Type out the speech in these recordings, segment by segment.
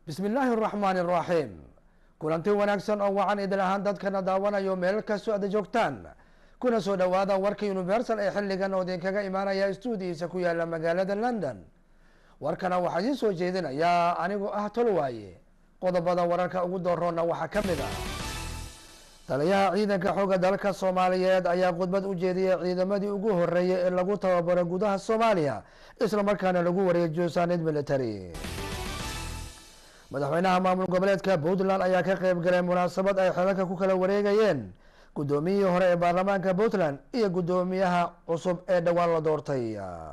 bismi illaahi araxmaani araxiim kulanti wanaagsan oo wacan idil ahaan dadkana daawanayo meel kastoo aada joogtaan kuna soo dhowaada warka universal ee xilligan oo idinkaga imaanaya stuudiisa ku yaala magaalada london warkana waxaa idiin soo jeedinayaa anigoo ah tolwaaye qodobada wararka ugu dooroona waxaa ka mid ah taliyaha ciidanka xooga dalka soomaaliyeed ayaa khudbad u jeediyey ciidamadii ugu horeeyay ee lagu tababaro gudaha soomaaliya islamarkaana lagu wareejiyo saanid military madaxweynaha maamul goboleedka puntland ayaa ka qeyb galay munaasabad ay xelalka ku kala wareegayeen guddoomiyihii hore ee baarlamaanka puntland iyo guddoomiyaha cusub ee dhowaan la doortay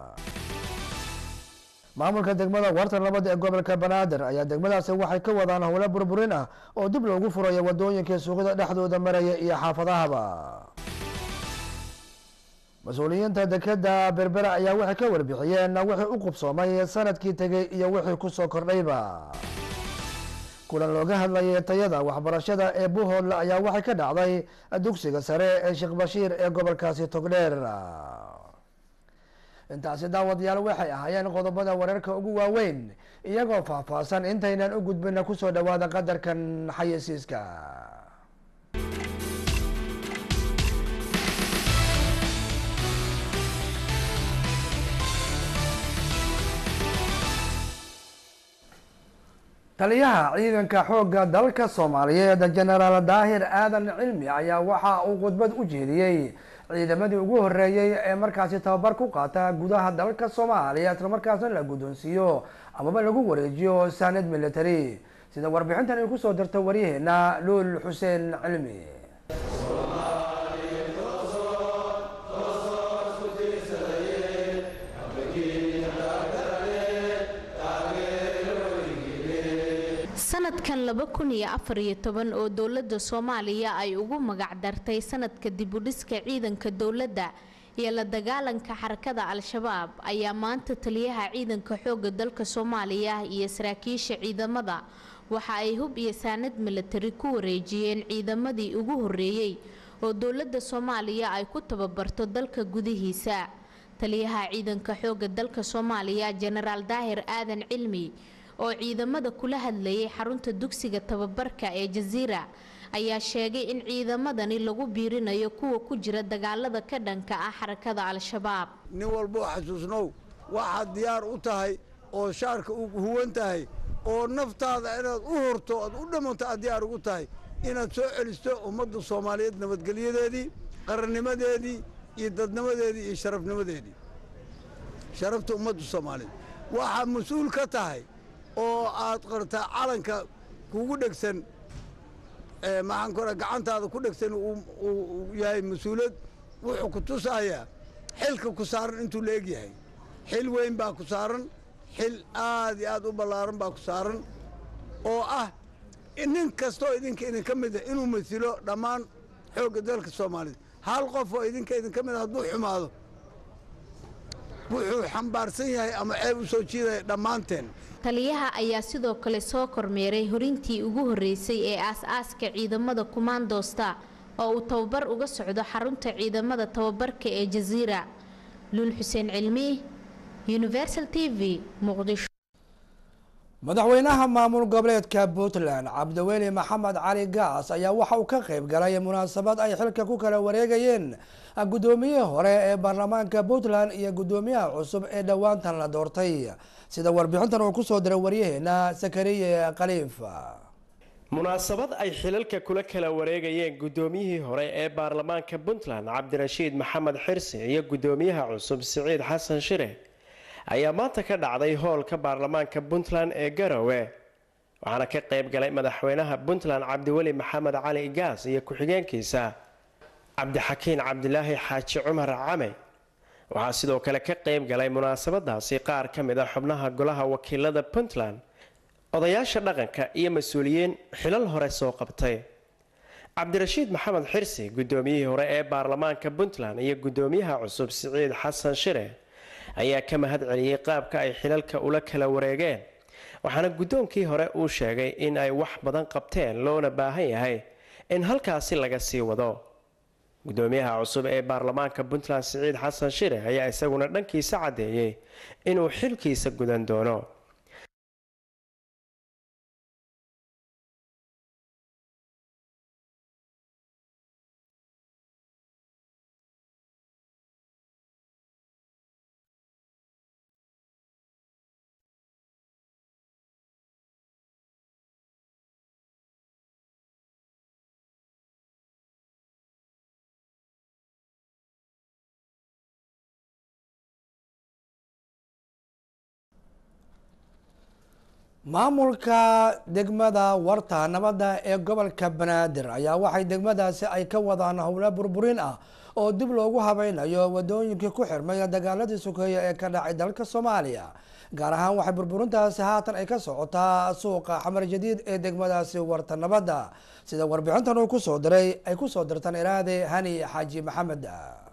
maamulka degmada wartan labada ee gobolka banaadir ayaa degmadaasi waxay ka wadaan howlo burburin ah oo dib loogu furayo wadooyinkai suuqyada dhexdooda maraya iyo xaafadahaba mas-uuliyiinta dekeda berbera ayaa waxay ka warbixiyeen wixii u qubsoomay sanadkii tegay iyo wixii kusoo kordhayba kulan looga hadlayay tayada waxbarashada ee buhoodle ayaa waxay ka dhacday dugsiga sare ee sheekh bashiir ee gobolkaasi togdheer intaasi daawadayaal waxay ahaayeen qodobada wararka ugu waaweyn iyagoo faahfaahsan intaynan u gudbina kusoo dhawaada qadarkan xayasiiska taliyaha ciidanka xoogga dalka soomaaliyeed genaraal daahir aadan cilmi ayaa waxa uu khudbad u jeediyey ciidamadii ugu horeeyey ee markaasi tababar ku qaata gudaha dalka soomaaliya islamarkaasna la guddoonsiiyo amaba lagu wareejiyo saanad military sida warbixintan ay kusoo dirta waryaheena luul xuseen cilmi sanadkan laba kun iyo afar iyo toban oo dowladda soomaaliya ay ugu magac dartay sanadka dibudhiska ciidanka dowladda iyo la dagaalanka xarakada al-shabaab ayaa maanta taliyaha ciidanka xooga dalka soomaaliya iyo saraakiisha ciidamada waxa ay hub iyo saanad militari ku wareejiyeen ciidamadii ugu horeeyey oo dowladda soomaaliya ay ku tababarto dalka gudihiisa taliyaha ciidanka xooga dalka soomaaliya jenaraal daahir aadan cilmi oo ciidamada kula hadlayay xarunta dugsiga tababarka ee jasiira ayaa sheegay in ciidamadani lagu biirinayo kuwa ku jira dagaalada ka dhanka ah xarakada al-shabaab nin walboo xasuusnow waxaad diyaar u tahay oo shaarka u huwan tahay oo naftaada inaad u horto oad u dhammanto aad diyaar ugu tahay inaad soo celisto ummadda soomaaliyeed nabadgelyadeedii qarannimadeedii iyo dadnimadeedii iyo sharafnimadeedii sharafta ummadda soomaaliyeed waxaa mas-uul ka tahay oo aad qartaa calanka kugu dhegsan maxaan kora gacantaada ku dhegsan uu yahay mas-uulad wuxuu ku tusayaa xilka ku saaran intuu la eg yahay xil weyn baa ku saaran xil aad iyo aad u ballaaran baa ku saaran oo ah nin kastoo idinka idinka mid ah inuu masilo dhammaan xoogga dalka soomaaliyeed hal qof oo idinka idinka mid a hadduu xumaado wuxuu xambaarsan yahay ama ceeb u soo jiidaya dhammaanteen taliyaha ayaa sidoo kale soo kormeeray horintii ugu horeysay ee aas-aaska ciidamada kumaandoosta oo uu tababar uga socdo xarunta ciidamada tababarka ee jasiira luul xuseen cilmi universal t v muqdisho madaxweynaha maamul goboleedka puntland cabdiweli maxamed cali gaas ayaa waxa uu ka qeyb galay munaasabad ay xilka ku kala wareegayeen guddoomiyihii hore ee baarlamaanka puntland iyo guddoomiyaha cusub ee dhowaantan la doortay sida warbixintan uu kusoo diray waryaheena sakariye khaliif munaasabad ay xilalka kula kala wareegayeen guddoomiyihii hore ee baarlamaanka puntland cabdirashiid maxamed xirsi iyo guddoomiyaha cusub siciid xasan shire ayaa maanta ka dhacday hoolka baarlamaanka puntland ee garowe waxaana ka qeyb galay madaxweynaha puntland cabdiweli maxamed cali gaas iyo ku-xigeenkiisa cabdixakiin cabdilaahi xaaji cumar came waxaa sidoo kale ka qeyb galay munaasabadaasi qaar ka mid a xubnaha golaha wakiilada puntland odayaasha dhaqanka iyo mas-uuliyiin xilal hore soo qabtay cabdirashiid maxamed xirsi guddoomiyihii hore ee baarlamaanka puntland iyo guddoomiyaha cusub siciid xasan shire ayaa ka mahad celiyey qaabka ay xilalka ula kala wareegeen waxaana guddoonkii hore uu sheegay in ay wax badan qabteen loona baahan yahay in halkaasi laga sii wado guddoomiyaha cusub ee baarlamaanka puntland siciid xasan shire ayaa isaguna dhankiisa caddeeyey inuu xilkiisa gudan doono maamulka degmada warta nabadda ee gobolka banaadir ayaa waxay degmadaasi ay ka wadaan howlo burburin ah oo dib loogu habeynayo wadooyinkii ku xirmay dagaaladii sokeeye ee ka dhacay dalka soomaaliya gaar ahaan waxay burburintaasi haatan ay ka socotaa suuqa xamar jadiid ee degmadaasi warta nabadda sida warbixintan uu kusoo diray ay kusoo dirtaan iraade hani xaaji maxamed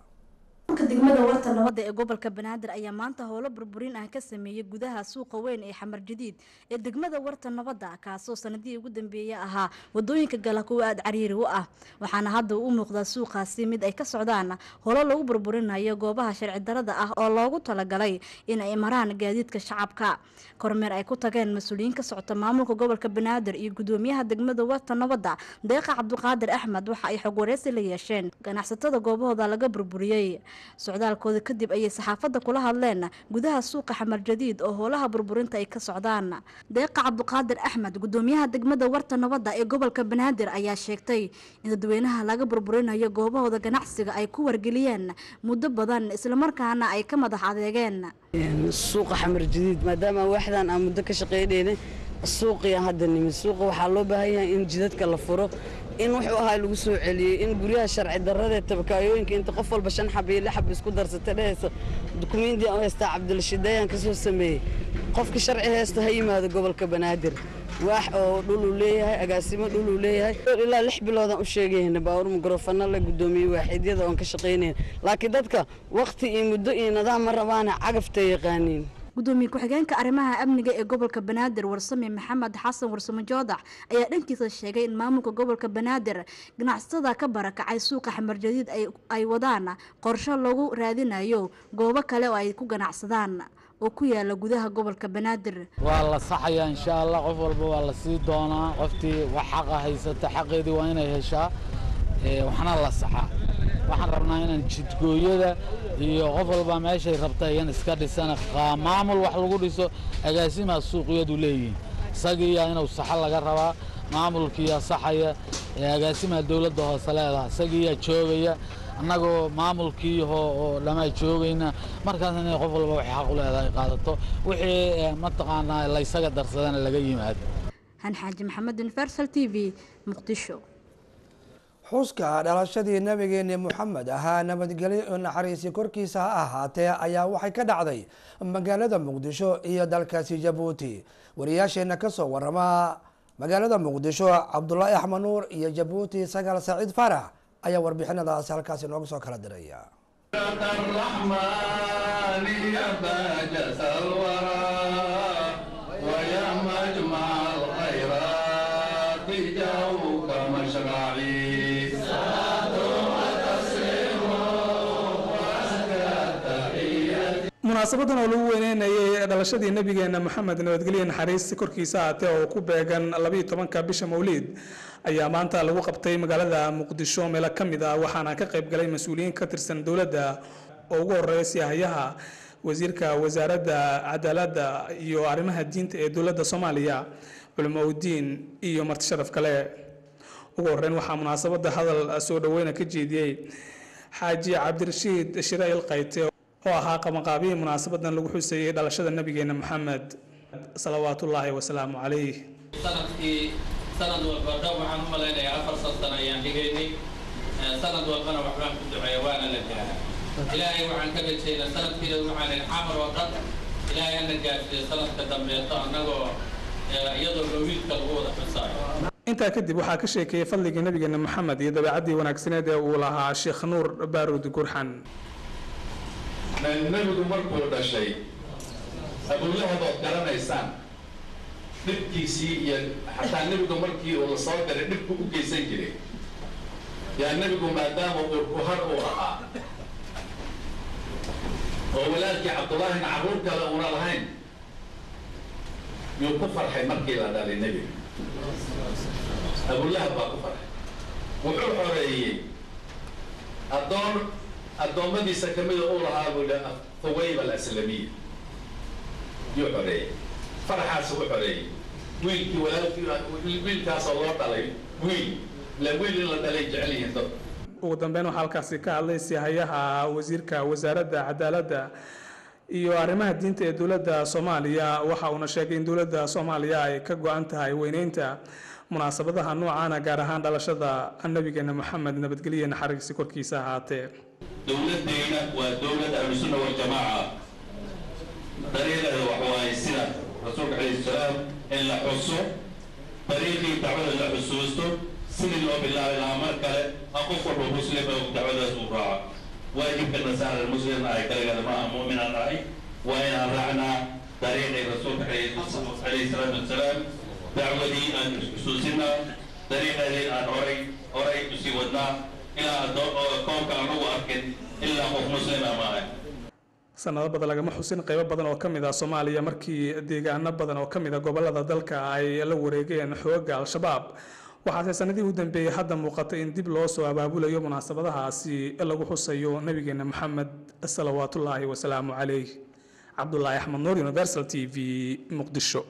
degmada warta nabadda ee gobolka banaadir ayaa maanta howlo burburin ah ka sameeyey gudaha suuqa weyn ee xamar jadiid ee degmada warta nabadda kaasoo sanadihii ugu dambeeyey ahaa wadooyinka gala kuwa aada cariiri u ah waxaana hadda u muuqdaa suuqaasi mid ay ka socdaan howlo lagu burburinayo goobaha sharci darada ah oo loogu talagalay in ay maraan gaadiidka shacabka kormeer ay ku tageen mas-uuliyiin ka socota maamulka gobolka banaadir iyo gudoomiyaha degmada warta nabadda deeqa cabdiqaadir axmed waxa ay xog wareysi la yeesheen ganacsatada goobahooda laga burburiyey socdaalkooda kadib ayay saxaafadda kula hadleen gudaha suuqa xamar jadiid oo howlaha burburinta ay ka socdaan deeqa cabdiqaadir axmed gudoomiyaha degmada warta nabadda ee gobolka banaadir ayaa sheegtay in dadweynaha laga burburinayo goobahooda ganacsiga ay ku wargeliyeen muddo badan islamarkaana ay ka madax adeegeen suuqa xamar jadiid maadaama waaxdan aan muddo ka shaqeynayna suuqiyan hadda nimid suuqa waxaa loo baahan yahay in jidadka la furo in wuxuu ahaa lagu soo celiyey in guryaha sharci darradee tabakaayooyinka inta qof walba shan xaba iyo lix xaba isku darsata dhehaysa dukumiintii aan haystaa cabdilshideeyaan ka soo sameeyey qofka sharci haysta ha yimaado gobolka banaadir waax oo dhuluu leeyahay agaasimo dhuluu leeyahay ilaa lix biloodaan u sheegayna baawur mikrofana la gudoomiyey waaxiidyada oon ka shaqaynayna laakiin dadka wakhti iyo muddo iyo nidaam ma rabaana cagafta yaqaaniin gudoomiye ku-xigeenka arrimaha amniga ee gobolka banaadir warsame maxamed xasan warsame joodax ayaa dhankiisa sheegay in maamulka gobolka banaadir ganacsatada ka barakacay suuqa xamar jadiid ay wadaan qorsho lagu raadinayo goobo kale oo ay ku ganacsadaan oo ku yaala gudaha gobolka banaadir waa la saxayaa insha allah qof walba waa la sii doonaa qoftii wax xaqa haysata xaqeedii waa inay heshaa waxna la saxaa waxaan rabnaa inaan jidgooyada iyo qof walba meeshay rabta iyan iska dhisana maamul wax lagu dhiso agaasimaa suuqyadu leeyihiin isagiiyaa inuu saxo laga rabaa maamulkiiyaa saxaya agaasimaa dowladda hoose leedaha isagiiyaa joogaya annagoo maamulkii oo dhamaa joogayna markaas inay qof walba waxay xaq u leedahay qaadato wixii mataqaanaa laysaga darsadana laga yimaado han xaaji maxamed universal t v muqdisho xuska dhalashadii nabigeeni moxamed ahaa nabadgelyo oo naxariisi korkiisa ha ahaatee ayaa waxay ka dhacday magaalada muqdisho iyo dalkaasi jabuuti wariyaasheenna kasoo warama magaalada muqdisho cabdulaahi axmed nuur iyo jabuuti sagaal saciid farax ayaa warbixinadaasi halkaasi nooga soo kala diraya munaasabadan oo lagu weyneynayay dhalashadii nabigeena moxamed nabadgelye naxariis korkiisa aatee oo ku beegan labayo tobanka bisha mawliid ayaa maanta lagu qabtay magaalada muqdisho meelo ka mid ah waxaana ka qayb galay mas-uuliyiin ka tirsan dowladda oo ugu horeeya siyahayaha wasiirka wasaaradda cadaaladda iyo arrimaha diinta ee dowladda soomaaliya culimo udiin iyo marti sharaf kale ugu horeyn waxaa munaasabada hadal soo dhaweyna ka jeediyey xaaji cabdirashiid shirail qayte oo ahaa qabanqaabihii munaasabadan lagu xuseeyey dhalashada nabigeena moxamed salawaatullaahi wasalaamu calayh sanadkii sanad walba dhow waxaan u malaynayaa afar san sano ayaan dhigaynay sanad walbana waxbaan ku duceeya waana la gaara ilaahay waxaan ka rajaynaa sanadkiina waxaan xamar oo dhan ilaahay ana gaarsiiyo sanadka dambeeto annagoo iyadoo mawliidka lagu wada xusaayo intaa kadib waxaa ka sheekeeyey fadligii nabigeena moxamed iyo dabeecaddii wanaagsaneed ee uu lahaa sheekh nuur baaruud gurxan nebigu markuu dhashay abulahab ood garanaysaan dhibkiisii iyo xataa nebigu markii uu la soo diray dhibku u geysan jiray yaa nebigu maadaama uurkuhar uu ahaa oo walaalkii cabdullaahina carruur kale uuna lahayn yuu ku farxay markii la dhalay nebiga abulahab baa ku farxay wuxuu xoreeyey addoon addoommadiisa ka mida uu lahaa buu yidhi thuwayba alaslamiya yuu xoreeyey faraxaas u xoreeyey wiilkii walaalkii wiilkaasoo loo dhalay wiil la wiil in la dhalay jecel yihiin dad ugu dambeyn waxaa halkaasi ka hadlay sihayaha wasiirka wasaaradda cadaaladda iyo arrimaha diinta ee dowladda soomaaliya waxa uuna sheegay in dowladda soomaaliya ay ka go-an tahay weyneynta munaasabadaha noocaana gaar ahaan dhalashada nabigeena moxamed nabadgelye naxariisi korkiisa ahaatee dowladdeena waa dowlad ahlusunna waljamaaca dariiqeeda waxa waaye sida rasuulka calayhi salaam in la xuso dariiqii dacwada la xusuusto sidii loo bilaabi lahaa mar kale ha qof walba muslima dacwadaas uu raaco waajibkana saaran muslim ahay kaligeeda maaha mu'minaan ahay waa inaan raacnaa dariiqii rasuulka calayhi salaatu wasalaam dacwadii aan xusuusinaa dariiqeedii aan horay horay usii wadnaa ilaa koonka aan lagu arkin ilaa qof muslima maahay sanado badan lagama xusin qaybo badan oo ka mid ah soomaaliya markii deegaano badan oo ka mid a gobolada dalka ay la wareegeen xooga al-shabaab waxaase sanadihii u dambeeyey hadda muuqata in dib loo soo abaabulayo munaasabadahaasi lagu xusayo nabigeena maxamed salawaatullaahi wasalaamu calayh cabdulaahi axmed nuur universal t v muqdisho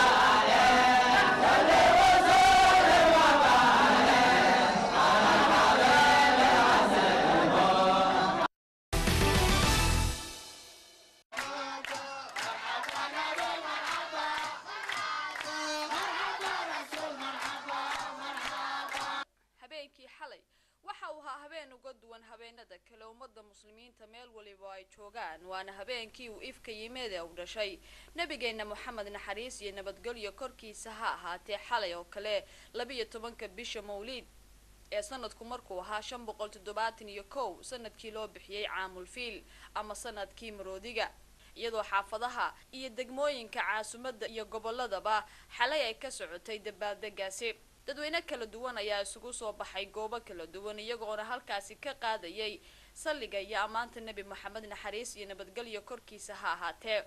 habeenkii xalay waxa uu ahaa habeen uga duwan habeenada kale ummadda muslimiinta meel waliba ay joogaan waana habeenkii uu ifka yimid ee u dhashay nabigeenna moxamed naxariis iyo nabadgelyo korkiisa ha ahaatee xalay oo kale labiyo tobanka bisha mawliid ee sanadku markuu ahaa shan boqol toddobaatan iyo kow sanadkii loo bixiyey caamulfiil ama sanadkii maroodiga iyadoo xaafadaha iyo degmooyinka caasimadda iyo gobolladaba xalay ay ka socotay dabaaldegaasi dadweyne kala duwan ayaa isugu soo baxay goobo kala duwan iyagoona halkaasi ka qaadayay salliga iyo ammaanta nebi moxamed naxariis iyo nabadgelyo korkiisa ha ahaatee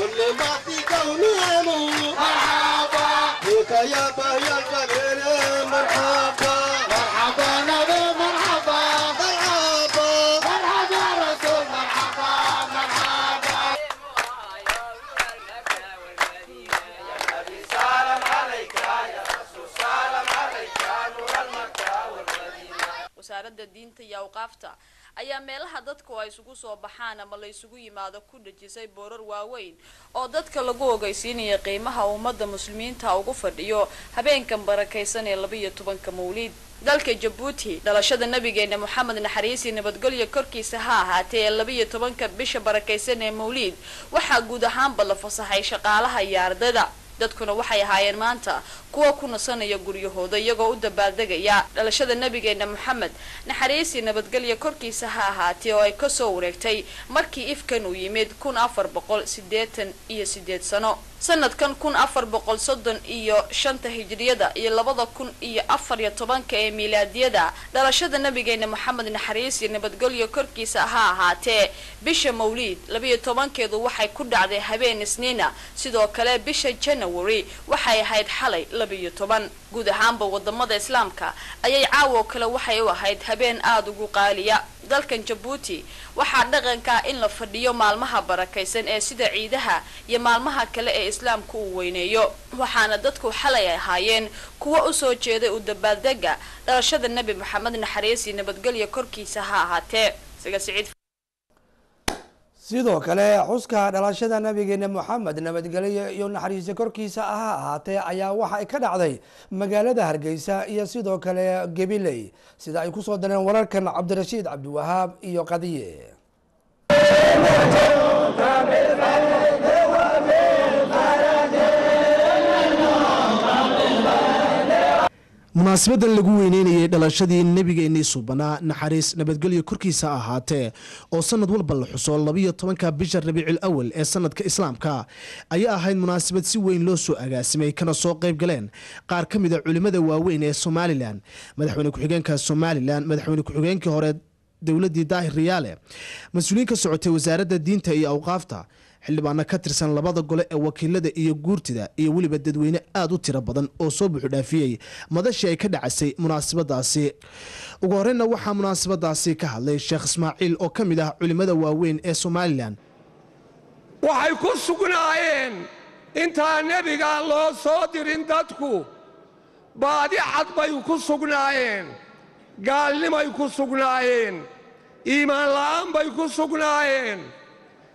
wasaaradda diinta iyo awqaafta ayaa meelaha dadku ay isugu soo baxaan ama la isugu yimaado ku dhejisay boorar waaweyn oo dadka lagu ogeysiinaya qiimaha ummadda muslimiinta ugu fadhiyo habeenkan barakaysan ee labiiyo tobanka mawliid dalka jabuuti dhalashada nabigeena moxamed naxariisi nabadgelyo korkiisa ha ahaatee ee labiiyo tobanka bisha barakaysan ee mawliid waxaa guud ahaanba la fasaxay shaqaalaha iyo ardayda dadkuna waxay ahaayeen maanta kuwa ku nasanaya guryahooda iyagoo u dabaaldegaya dhalashada nabigeena moxamed naxariisi nabadgelya korkiisa ha ahaatee oo ay kasoo wareegtay markii ifkan uu yimid kun afar boqol sideetan iyo sideed sano sanadkan kun afar boqol soddon iyo shanta hijriyada iyo labada kun iyo afar iyo tobanka ee miilaadiyada dhalashada nabigeena moxamed naxariis iyo nabadgelyo korkiisa ha ahaatee bisha mawliid labiyo tobankeedu waxay ku dhacday habeen isniina sidoo kale bisha january waxay ahayd xalay labiyo toban guud ahaanba wadamada islaamka ayay caawo kale waxay u ahayd habeen aada ugu qaaliya dalkan jabuuti waxaa dhaqanka in la fadhiyo maalmaha barakaysan ee sida ciidaha iyo maalmaha kale ee islaamku uu weyneeyo waxaana dadku xalay ay ahaayeen kuwa usoo jeeday u dabaaldega dhalashada nebi moxamed naxariis iyo nabadgelya korkiisa ha ahaatee isaga siciid sidoo kale xuska dhalashada nabigeena moxamed nabadgelyo iyo naxariista korkiisa ha ahaatee ayaa waxa ay ka dhacday magaalada hargeysa iyo sidoo kale gabiley sida ay kusoo dareen wararkan cabdirashiid cabdiwahaab iyo qadiye munaasabadan lagu weyneynayay dhalashadii nebigeennii subanaa naxariis nabadgelyo korkiisa ahaatee oo sanad walba la xuso labiyo tobanka bisha rabiicul awal ee sanadka islaamka ayaa ahayd munaasabad si weyn loo soo agaasimay kana soo qayb galeen qaar ka mid a culimmada waaweyn ee somalilan madaxweyne ku-xigeenka somalilan madaxweyne ku-xigeenkii hore dowladii daahir riyaale mas-uuliyiin ka socotay wasaaradda diinta iyo awqaafta xildhibaano ka tirsan labada gole ee wakiilada iyo guurtida iyo weliba dadweyne aada u tiro badan oo soo buuxdhaafiyey madashii ay ka dhacasay munaasabadaasi ugu horeyna waxaa munaasabadaasi ka hadlay sheekh ismaaciil oo ka mid ah culimmada waaweyn ee somalilan waxay ku sugnaayeen intaan nebiga loo soo dirin dadku baadi cad bay ku sugnaayeen gaalnimay ku sugnaayeen iimaan la'aan bay ku sugnaayeen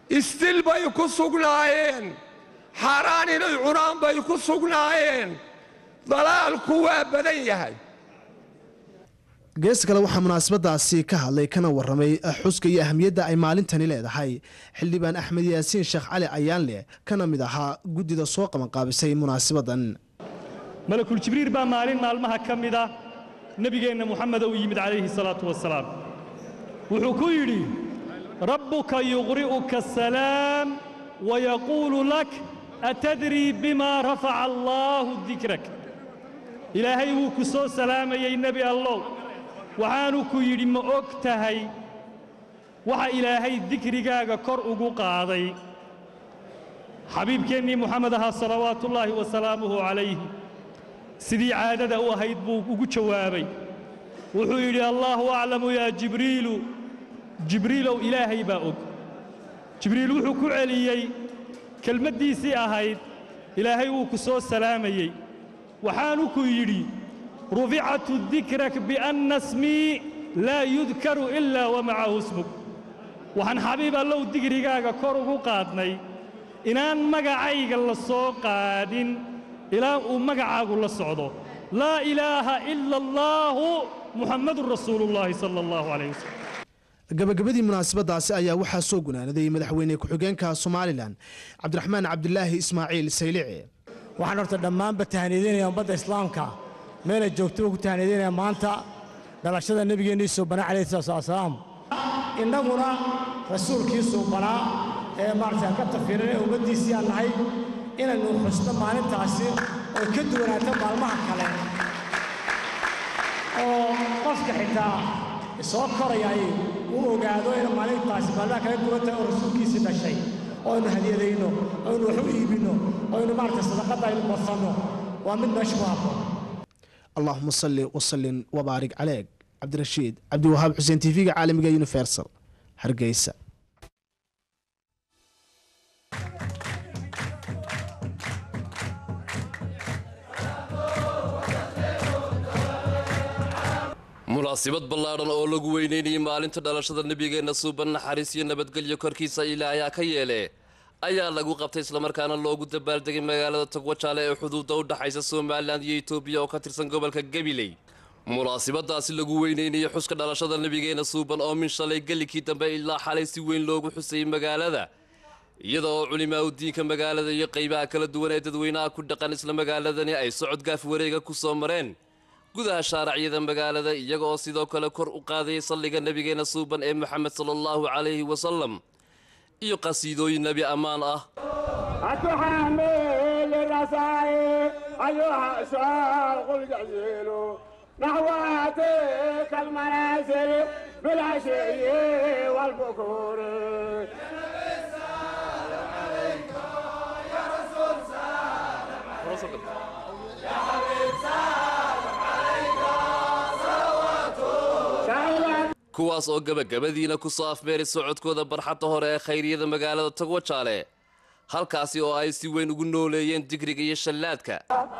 isdil bay ku sugnaayeen xaaraan inay cunaan bay ku sugnaayeen dalaalku waa badan yahay geesta kale waxaa munaasabadaasi ka hadlay kana waramay xuska iyo ahamiyadda ay maalintani leedahay xildhibaan axmed yaasiin sheekh cali ayaanleh kana mid ahaa guddida soo qabanqaabisay munaasabadan malakul jibriil baa maalin maalmaha ka mid ah nebigeenna muxameda u yimid calayhi salaatu wasalaam wuxuu ku yidhi rabbuka yuqri'uka asalaam wayaquulu lak atadrii bima rafaca allaahu dikrak ilaahay wuu ku soo salaamayey nebi allow waxaanu ku yidhi ma og tahay waxa ilaahay dikrigaaga kor ugu qaaday xabiibkeennii muxamed ahaa salawaatullaahi wa salaamuhu calayhi sidii caadada u ahayd buu ugu jawaabay wuxuu yidhi allaahu aclamu yaa jibriilu jibriilow ilaahay baa og jibriil wuxuu ku celiyey kelmaddiisii ahayd ilaahay wuu ku soo salaamayey waxaanu ku yidhi ruficatu dikrak bianna smii laa yudkaru ilaa wa macahu smug waxaan xabiib allow digrigaaga kor ugu qaadnay inaan magacayga la soo qaadin ilaa uu magacaagu la socdo laa ilaaha ila allaahu muxammadun rasuulullaahi sala allahu calayh wasalam gabagabadii munaasabadaasi ayaa waxaa soo gunaanaday madaxweyne ku-xigeenka somalilan cabdiraxmaan cabdilaahi ismaaciil saylici waxaan horta dhammaanba tahniidinaya ummadda islaamka meelay joogtaba ku tahniidinaya maanta dhalashada nebigeennii suubanaa calayhi salaatu wasalaam innaguna rasuulkii suubanaa ee maaragtay ka tafiiran ee ummaddiisii aan nahay inaynu xusno maalintaasi oo ka duwanaato maalmaha kale oo qofka xitaa soo korayay uu ogaado in maalintaasi maalmaha kala duwan tahay oo rasuulkiisii dhashay oo aynu hadiyadayno oo aynu wax u iibinno oo aynu maaragtay sadaqadda aynu badsanno waa mid meesha ku habboon allahuma salli wasallim wabaarik caleeg cabdirashiid cabdiwahaab xuseen tv-ga caalamiga universal hargeysa munaasibad ballaadhan oo lagu weynaynayay maalinta dhalashada nebigeenna suuban naxariis iyo nabadgelyo korkiisa ilaahay ka yeele ayaa lagu qabtay islamarkaana loogu dabaaldegay magaalada togwajaale ee xuduudda u dhaxaysa somalilan iyo etoobiya oo ka tirsan gobolka gabiley munaasibadaasi lagu weynaynayay xuska dhalashada nebigeenna suuban oo min shalay gelikii dambe ilaa xalay si weyn loogu xusayay magaalada iyada oo culimaa u diinka magaalada iyo qaybaha kala duwan ee dadweynaha ku dhaqan isla magaaladani ay socod gaaf wareega ku soo mareen gudaha shaaracyada magaalada iyaga oo sidoo kale kor u qaadayay salliga nebigeenna suuban ee moxamed sala allahu calayhi wasalam iyo qasiidooyin nebi ammaan ah نحواتك المنازل بالعشي والبكور يا حبيب سلام عليك صلوات kuwaas oo gebagabadiina ku soo afmeeray socodkooda barxadda hore ee khayriyada magaalada togwajaale halkaasi oo ay si weyn ugu nooleeyeen digriga iyo shallaadka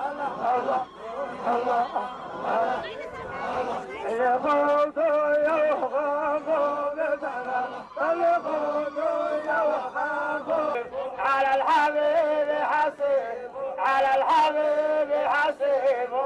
على الحبيب حسيب على الحبيب حسيب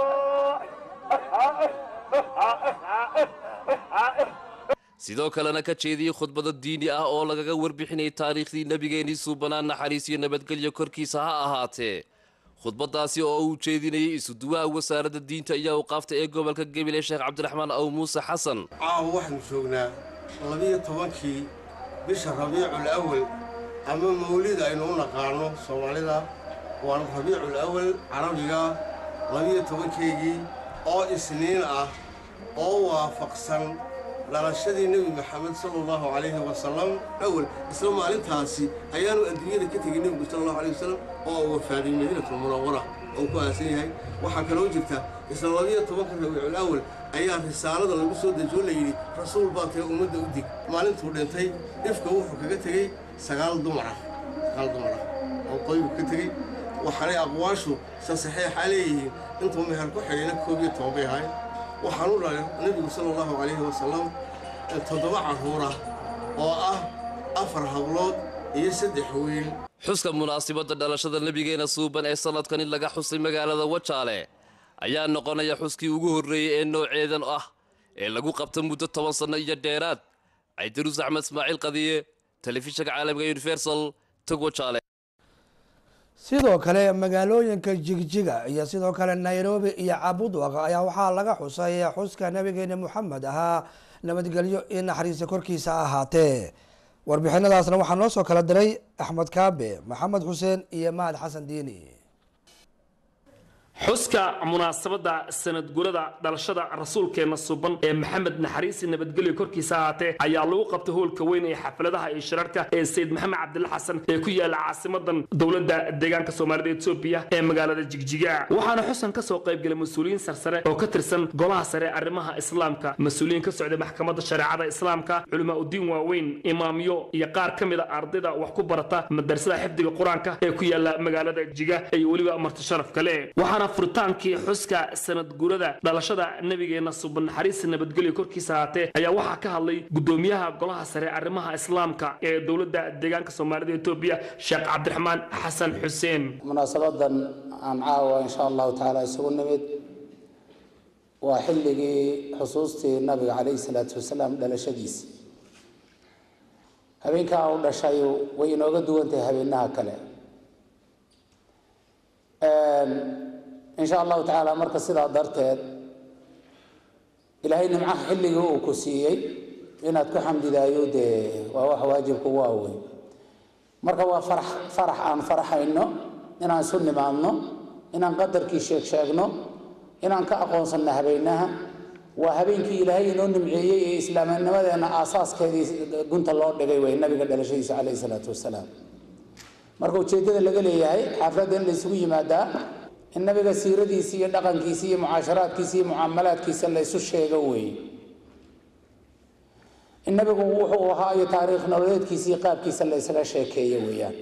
sidoo kalena ka jeediyey khudbado diini ah oo lagaga warbixinayay taariikhdii nebigeennii suubanaa naxariis iyo nabadgelyo korkiisa ha ahaatee khudbadaasi oo uu jeedinayay isuduwaha wasaaradda diinta iyo awqaafta ee gobolka gebile sheekh cabdiraxmaan aw muuse xasan caawa waxaanu joognaa labiyo tobankii bisha rabiicul awal ama mawlid aynu u naqaano soomaalida waana rabiicul awal carabiga labiyo tobankeygii oo isniin ah oo waafaqsan dhalashadii nebi maxamed sala allahu calayhi wasalam awal isla maalintaasi ayaanu adduunyada ka tegay nebigu sala allahu alayh wasalam oo uu wafaaday madiinatul munawara oo ku aasan yahay waxaa kaloo jirta isla labiyo tobanka rabiicul awal ayaa risaalada lagu soo dejiyo la yidhi rasuul baa tahay ummadda u dig maalintuu dhintay dhifka wuxuu kaga tegey sagaal dumar ah sagaal dumar ah oo qoybu ka tegey waxaanay aqwaashu sa saxiixaa leeyihiin intuu meher ku xidhayna koob iyo toban bay ahayn waxaan u dhalay nebigu sala allahu calayhi wasalam toddoba carruur ah oo ah afar hablood iyo saddex wiil xuska munaasibadda dhalashada nebigeena suuban ee sannadkan in laga xusay magaalada wajaale ayaa noqonaya xuskii ugu horreeyey ee nooceedan ah ee lagu qabta muddo toban sanno iyo dheeraad caydiruus axmed ismaaciil qadiye telefishinka caalamiga universal tog wajaale sidoo kale magaalooyinka jigjiga iyo sidoo kale nairobi iyo cabudwaq ayaa waxaa laga xusay xuska nabigeena moxamed ahaa nabadgelyo iyo naxariista korkiisa ahaatee warbixinadaasna waxaa noo soo kala diray axmed kaabe maxamed xuseen iyo mahad xasan diini xuska munaasabadda sanadgurada dhalashada rasuulkeena suban ee maxamed naxariisi nabadgelyo korkiisa ahaatee ayaa lagu qabtay hoolka weyn ee xafladaha iyo shirarka ee sayid maxamed cabdilla xasan ee ku yaala caasimadan dowladda deegaanka soomaalida etoobiya ee magaalada jigjiga waxaana xusan ka soo qaybgalay mas-uuliyiin sarsare oo ka tirsan golaha sare arrimaha islaamka mas-uuliyiin ka socday maxkamadda shareecada islaamka culamaa udiin waaweyn imaamyo iyo qaar ka mid a ardayda wax ku barata madrasada xifdiga qur-aanka ee ku yaala magaalada jigjiga iyo weliba marti sharaf kale waxaana furitaankii xuska sanadgurada dhalashada nabigeena suban naxariista nabadgelyo korkiisa ahaatee ayaa waxaa ka hadlay gudoomiyaha golaha sare arrimaha islaamka ee dowladda deegaanka soomaalida etoobiya sheekh cabdiraxmaan xasan xuseen munaasabadan aan caawa insha allahu tacaala isugu nimid waa xilligii xusuustii nabiga calayhi salaatu wasalaam dhalashadiisa habeenkaa u dhashay way inooga duwan tahay habeenaha kale insha allahu tacaala marka sidaa darteed ilaahay nimcaha xilligii uu ku siiyey inaad ku xamdidaayo dee waa wax waajibka ugu aweyn marka waa farax farax aan faraxayno inaan isu nimaadno inaan qadarkii sheeg sheegno inaan ka aqoonsanno habeenaha waa habeenkii ilaahay inoo nimceeyey ee islaamnimadeena aasaaskeedii gunta loo dhigay way nabiga dhalashadiisa calayhi salaatu wasalaam marka ujeeddada laga leeyahay xaafladda in la isugu yimaadaa in nabiga siiradiisa iyo dhaqankiisa iyo mucaasharaadkiisa iyo mucaamalaadkiisa la isu sheego weeye in nabigu wuxuu ahaa iyo taariikh nololeedkiisa iyo qaabkiisa la isaga sheekeeyo weeyaan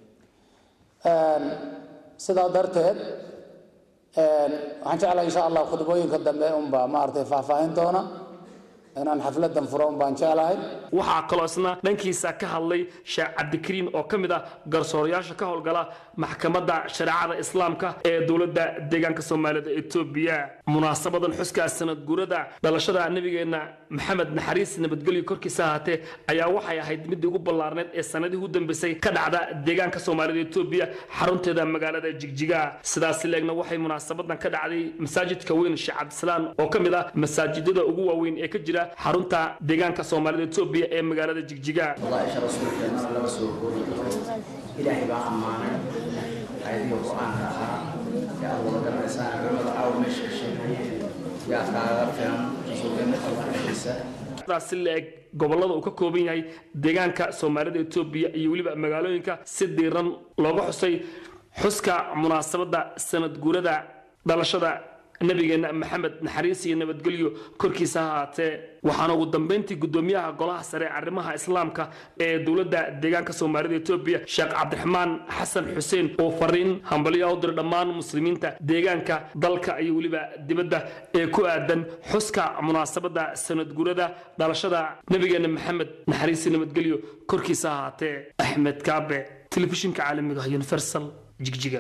sidaa darteed waxaan jeclahay insha allah khudbooyinka dambe unbaa maaragtay faahfaahin doona inaan xafladan furo un baan jeclahay waxaa kaloo isna dhankiisa ka hadlay sheekh cabdikariin oo ka mid ah garsoorayaasha ka howlgala maxkamadda shareecada islaamka ee dowladda deegaanka soomaalida etoobiya munaasabadan xuska sanadguurada dhalashada nabigeena maxamed naxariis nabadgelyo korkiisa ahaatee ayaa waxay ahayd midii ugu ballaarneed ee sanadihii u dambeysay ka dhacda deegaanka soomaalida etoobiya xarunteeda magaalada jigjiga sidaas leegna waxay munaasabadan ka dhacday masaajidka weyn sheekh cabdisalaam oo ka mid ah masaajidada ugu waaweyn ee ka jira xarunta deegaanka soomaalida etoobiya ee magaalada jigjiga wadaa'isha rasuulkeena lama soo koobi karo ilaahay baa ammaanay ayadiga qur-aanka ahaa yaa aad wada garanaysaan culimada caawa meesha ka sheegayeen yaa kaaga filan rasuulkeena alwaxiisa si la-eg gobollada uu ka kooban yahay deegaanka soomaalida etoobiya iyo weliba magaalooyinka si diiran looga xusay xuska munaasabadda sanad guurada dhalashada nabigeena maxamed naxariis iyo nabadgelyo korkiisa ha ahaatee waxaana ugu dambeyntii gudoomiyaha golaha sare arrimaha islaamka ee dowladda deegaanka soomaalida etoobiya sheekh cabdiraxmaan xasan xuseen oo fariin hambalyo u diray dhammaan muslimiinta deegaanka dalka iyo weliba dibadda ee ku aadan xuska munaasabadda sanadgurada dhalashada nabigeena maxamed naxariis iyo nabadgelyo korkiisa ha ahaatee axmed kaabe telefishinka caalamiga ah universal jigjiga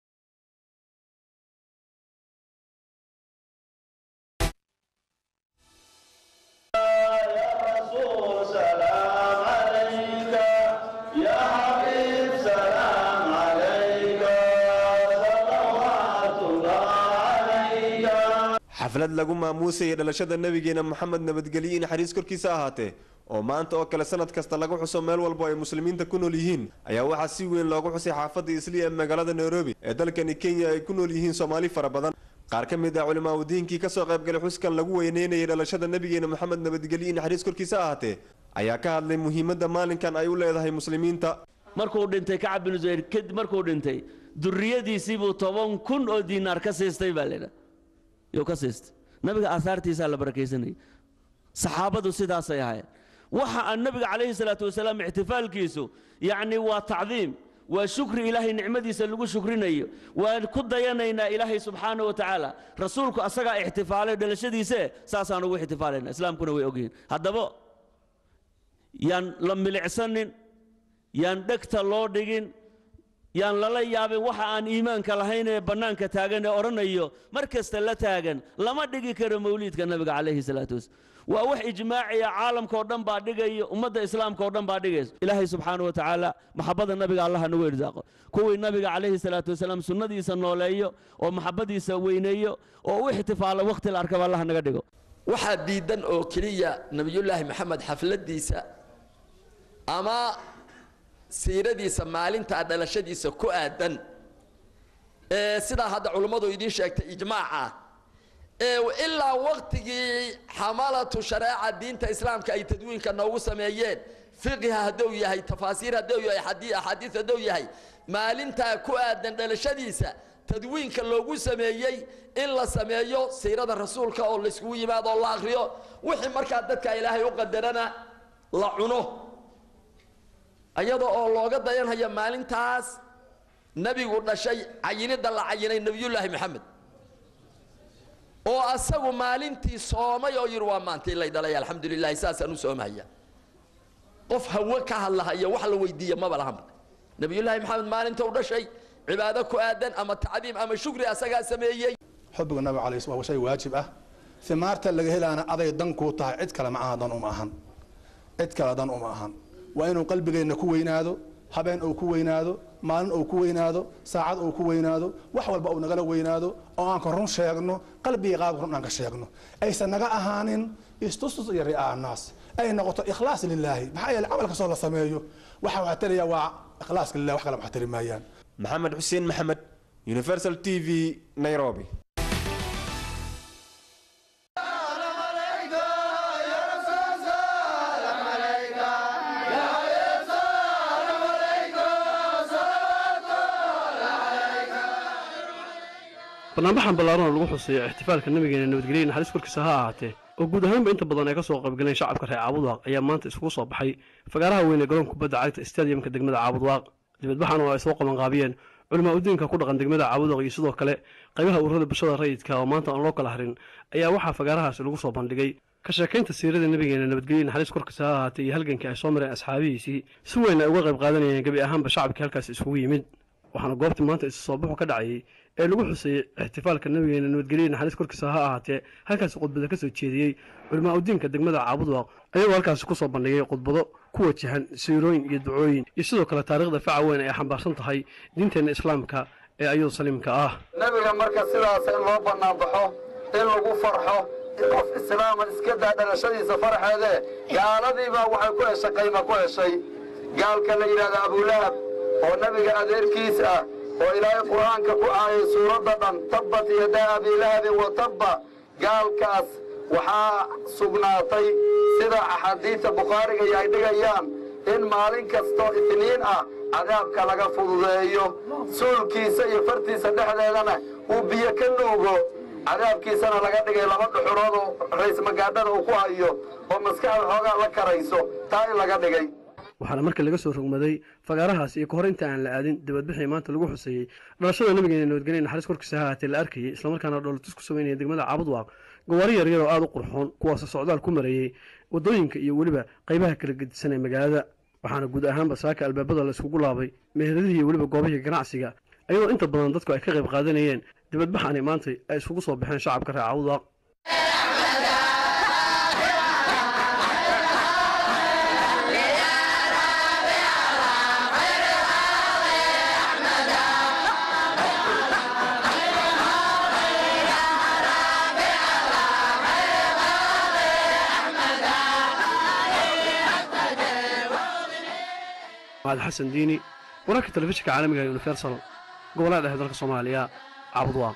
xaflad lagu maamuusayay dhalashada nabigeena moxamed nabadgelyo in naxariis korkiisa ahaatee oo maanta oo kale sanad kasta lagu xuso meel walbo ay muslimiinta ku nool yihiin ayaa waxaa si weyn loogu xusay xaafadda isliya ee magaalada nairobi ee dalkani kenya ay ku nool yihiin soomaali fara badan qaar ka mid ah culimaa udiinkii kasoo qaybgalay xuskan lagu weyneynayay dhalashada nabigeena moxamed nabadgelyo in naxariis korkiisa ahaatee ayaa ka hadlay muhiimadda maalinkan ay u leedahay muslimiinta markuu dhintay kacab bin zuhayr kadib markuu dhintay duriyadiisiibuu toban kun oo diinaar ka siistay baa leedha yuu ka siistay nabiga aahaartiisaa la barakaysanayay saxaabadu sidaasay ahaayeen waxa aan nabiga calayhi salaatu wasalaam ixtifaalkiisu yacni waa tacdiim waa shukri ilaahay nicmadiisa lagu shukrinayo waan ku dayanaynaa ilaahay subxaana wa tacaala rasuulku asagaa ixtifaalay dhalashadiise saasaan ugu ixtifaalayna islaamkuna way ogyihiin haddaba yaan la milicsanin yaan dhegta loo dhigin yaan lala yaabin waxa aan iimaanka lahayn ee bannaanka taagan ee odhanayo mar kasta la taagan lama dhigi karo mawliidka nabiga calayhi salaatu wasalaam waa wax ijmaaciya caalamka oo dhan baa dhigayo ummadda islaamka oo dhan baa dhigayso ilaahay subxaanahu wa tacaala maxabada nabiga allah nagu irsaaqo kuwii nabiga calayhi salaatu wasalaam sunnadiisa nooleeyo oo maxabadiisa weyneeyo oo u ixtifaalo wakhti la arkaba allah naga dhigo waxaa diidan oo keliya nebiyullaahi maxamed xafladiisa ama siiradiisa maalintaa dhalashadiisa ku aadan ee sidaa hadda culummadu idiin sheegtay ijmaaca ee ilaa waktigii xamalatu shareeca diinta islaamka ay tadwiinka noogu sameeyeen fiqiha hadduu yahay tafaasiir hadduu yahay xadii axaadiis hadduu yahay maalintaa ku aadan dhalashadiisa tadwiinka loogu sameeyey in la sameeyo siirada rasuulka oo layskugu yimaado oo la akriyo wixii markaa dadka ilaahay u qadarana la cuno iyada oo looga dayanhayo maalintaas nebigu dhashay cayinidda la cayinay nebiyullaahi maxamed oo asagu maalintii soomay oo yidhi waa maantii lay dhalay alxamdulilahi saasaan u soomahaya qof hawe ka hadlahaya wax la weydiiya maba lahanba nebiyullaahi maxamed maalinta u dhashay cibaado ku aadan ama tacdiim ama shukri asagaa sameeyey xubbiga nabiga calayhi waa shay waajib ah himaarta laga helaana aday dan kuu tahay cid kale macaha dan uma ahan cid kale dan uma ahan waa inuu qalbigeenna ku weynaado habeen uu ku weynaado maalin uu ku weynaado saacad uu ku weynaado wax walba uu nagala weynaado oo aan ka run sheegno qalbiga qaabka run aan ka sheegno aysan naga ahaanin istustus iyo ri'aa naas ay noqoto ikhlaas lilaahi maxaa yeele camal kastoo la sameeyo waxa waxaa taliya waa ikhlaaska lilah wax kale wax tali maayaan maxamed xuseen maxamed universal t v nairobi barnaamijxan ballaaran oo lagu xuseeyo ixtifaalka nabigeena nabadgelya naxariis korkiisa ha ahaatee oo guud ahaanba inta badan ay ka soo qaybgaleen shacabka reer caabudwaaq ayaa maanta isugu soo baxay fagaaraha weyn ee garoonka kubadda cagta stadiumka degmada caabudwaaq dibadbaxan oo ay soo qabanqaabiyeen culimaa udiinka ku dhaqan degmada caabudwaaq iyo sidoo kale qaybaha ururada bulshada rayidka oo maanta aan loo kala harin ayaa waxaa fagaarahaasi lagu soo bandhigay ka sheekaynta siirada nabigeena nabadgelya naxariis korkiisa ha ahaatee iyo halgankii ay soo mareen asxaabihiisii si weyn ay uga qayb qaadanayeen gebi ahaanba shacabkii halkaasi isugu yimid waxaana goobtii maanta isu soo baxu ka dhacayay ee lagu xuseeyey ixtifaalka nabigeena nabadgelya naxariis korkiisa ha ahaatee halkaasi khudbada ka soo jeediyey culimaa udiinka degmada caabudwaaq ayagoo halkaasi ku soo bandhigay khudbado ku wajahan siirooyin iyo ducooyin iyo sidoo kale taariikhda faca weyn ay xambaarsan tahay diinteenna islaamka ee ayadu saliimka ah nebiga marka sidaas in loo bannaanbaxo in lagu farxo in qof islaama iska daa dhalashadiisa farxeedee gaaladiibaa waxay ku heshay qayma ku heshay gaalka la yidhahda abulahab oo nebiga adeerkiis ah oo ilaahay qur'aanka ku aayay suuradda dhan tabbat yadaa abiilahabin wa tabba gaalkaas waxaa sugnaatay sida axaadiidta bukhaariga iyo ay dhigayaan in maalin kastoo itniin ah cadaabka laga fududeeyo suulkiisa iyo fartiisa dhexdeedana uu biyo ka nuugo cadaabkiisana laga dhigay laba dhuxurood oo raysmagaadhada uu ku hayo oo maskaxda xoogaa la karayso taa in laga dhigay waxaana marka laga soo rogmaday fagaarahaas iyo kahor inta aan la aadin dibadbixii maanta lagu xuseeyey dhalashada nabigeena nabadgelya naxariis korkiisa ha ahaatee la arkayay islamarkaana dhoolatus ku sameynaya degmada caabudwaaq gawaari yaryar oo aada u qurxoon kuwaasoo socdaal ku marayey waddooyinka iyo weliba qaybaha kala gedisan ee magaalada waxaana guud ahaanba saaka albaabada la iskugu laabay meheradihii iyo weliba goobihii ganacsiga ayadoo inta badan dadku ay ka qayb qaadanayeen dibadbaxani maantay ay isugu soo baxeen shacabka reer caabudwaaq maxamed xasan diini wararka telefishinka caalamiga ee universal gobollada dhexe dalka soomaaliya caabudwaaq